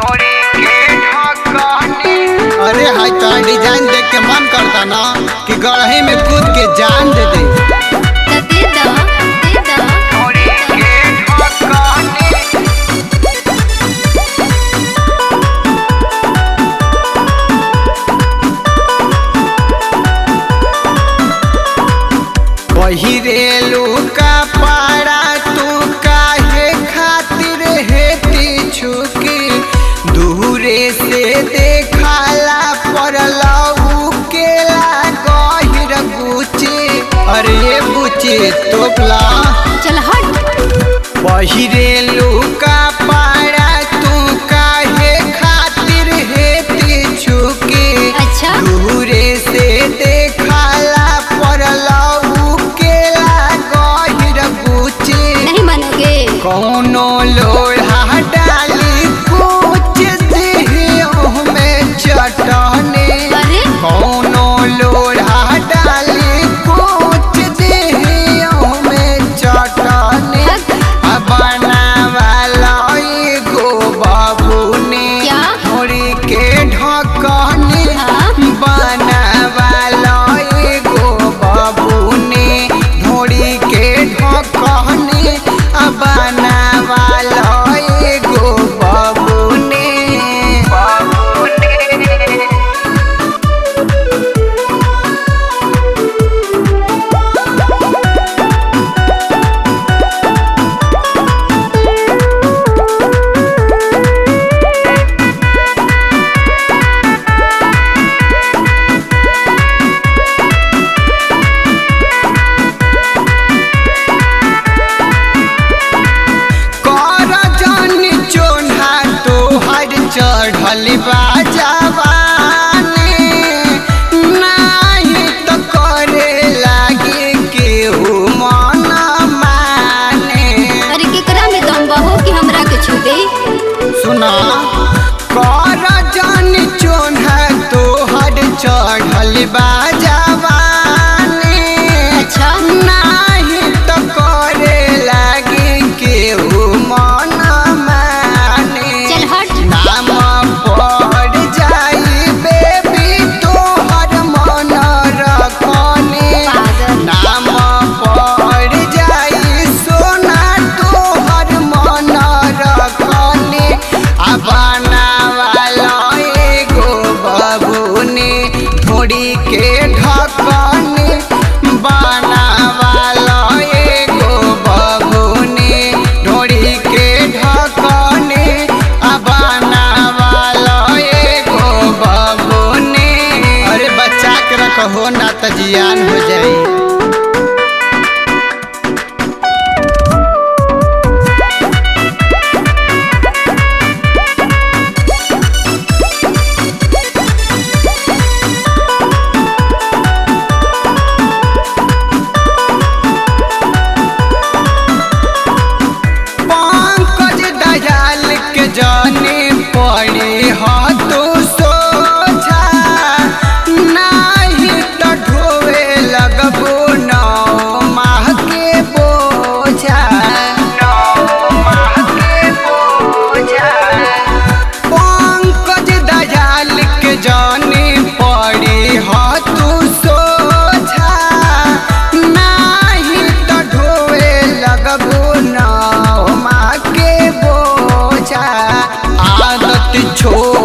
अरे हाय तो डिजाइन देख के मन करता ना कि गढ़ही में कूद के जान दे दे त दे द दे द पहिरेलू का पारा तू काहे खातिर हेती छुकी दूरे से देखाला पड़लऊ केला गहिर गुची अरे बुची तोपला चल हट पहिरेलू का पारा तू काहे खातिर हेती छुकी अच्छा दूरे से देखाला पड़लऊ केला गहिर गुची नहीं मानोगे कौनो लोढ़ा डाली कुछ देह में चटने अरे कौनो लोढ़ा डाली कुछ देह में चटने बनावाला एगो बाबू ने क्या? होरी के ढकने हाँ? बनावाला एगो बाबू ने ढोरी के ढकने बनावाला एगो बाबू ने बाबू ने कर जन चोन्हा तोहर चढ़ल बा जवानी नाही त करे लागे केहू मन माने अरे केकरा में दम बहो कि हमरा के छू दे सुना कर जन चोन्हा तोहर चढ़ल बा जवानी अच्छा नाही त करे लागे केहू मन माने चल हट नाम पड़ जाई बेबी तोहर मन रखने पागल। नाम पड़ जाई सोना तोहर मन रखने आ बनावाला एगो बबूने ढोड़ी के ढकने बनावाला एगो बबूने ढोड़ी के ढकने आ बनावाला एगो बबूने अरे बच्चा के रखहो ना त जियान हो जाई पंकज दयाल के जाने पड़े हाथों सोझा नाही त ढोवे लगबो नौ माह के बोझा नौ माह के बोझा पंकज दयाल के जाने पड़े हाथों सोझा नाही त ढोवे लगबो नौ माह के बोझा आदत छोड़